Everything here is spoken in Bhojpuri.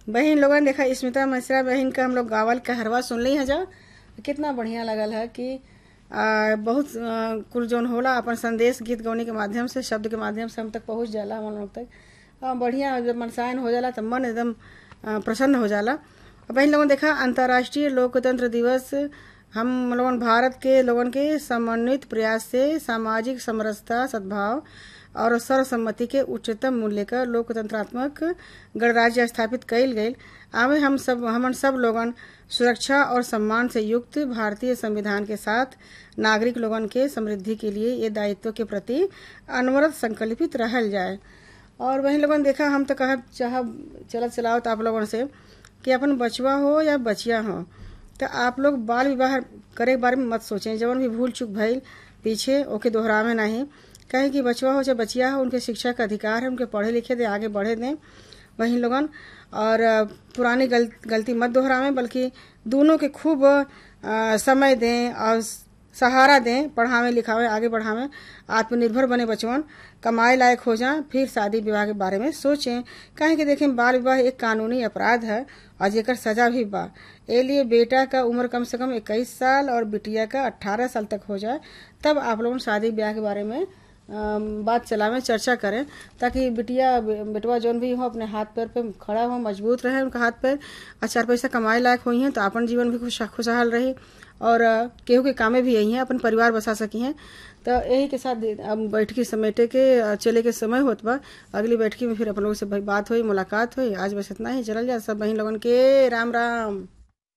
बहन लोगन देखा स्मिता मिश्रा बहन का हम लोग गावल कहरवा सुन ली है जा कितना बढ़िया लगल है कि आ, बहुत आ, कुल जौन होला अपन संदेश गीत गौनी के माध्यम से शब्द के माध्यम से हम तक पहुंच जाला हम लोग तक आ, बढ़िया जब मनसायन हो जाला तो मन एकदम आ, प्रसन्न हो जाला अब बहन लोगन देखा अंतर्राष्ट्रीय लोकतंत्र दिवस हम लोगन भारत के लोगन के समन्वित प्रयास से सामाजिक समरसता सद्भाव और सर्वसम्मति के उच्चतम मूल्य का लोकतंत्रात्मक गणराज्य स्थापित कइल गइल आवे हम सब हमन सब लोगन सुरक्षा और सम्मान से युक्त भारतीय संविधान के साथ नागरिक लोगन के समृद्धि के लिए ये दायित्व के प्रति अनवरत संकल्पित रहल जाए और वही लोगन देखा हम तो कह चाह चलत चलाओ तो आप लोगन से कि अपन बचवा हो या बचिया हो तो आप लोग बाल विवाह करे के बारे में मत सोचें जवन भी भूल चूक भइल पीछे ओके दोहरावे नहीं कहे कि बचवा हो चाहे बचिया हो उनके शिक्षा का अधिकार है उनके पढ़े लिखे दें आगे बढ़े दें वहीं लोगन और पुरानी गल, गलती मत दोहरावें बल्कि दोनों के खूब आ, समय दें और सहारा दें पढ़ावें लिखावें आगे बढ़ावें आत्मनिर्भर बने बचवन कमाए लायक हो जाएं फिर शादी विवाह के बारे में सोचें कहें कि देखें बाल विवाह एक कानूनी अपराध है और जेकर सजा भी बा ए लिए बेटा का उम्र कम से कम इक्कीस साल और बिटिया का अट्ठारह साल तक हो जाए तब आप लोग शादी ब्याह के बारे में बात चलावें चर्चा करें ताकि बिटिया बेटवा जौन भी हो अपने हाथ पैर पे खड़ा हो मजबूत रहे उनका हाथ पैर और चार पैसा कमाए लायक हुई हैं तो अपन जीवन भी खुश खुशहाल रही और केहू के कामे भी यही हैं अपन परिवार बसा सकी हैं तो यही के साथ अब बैठकी समेटे के चले के समय होत बा अगली बैठकी में फिर अपन लोगों से बात हुई मुलाकात हुई आज बस इतना ही चलल जा सब बहन लोगन के राम राम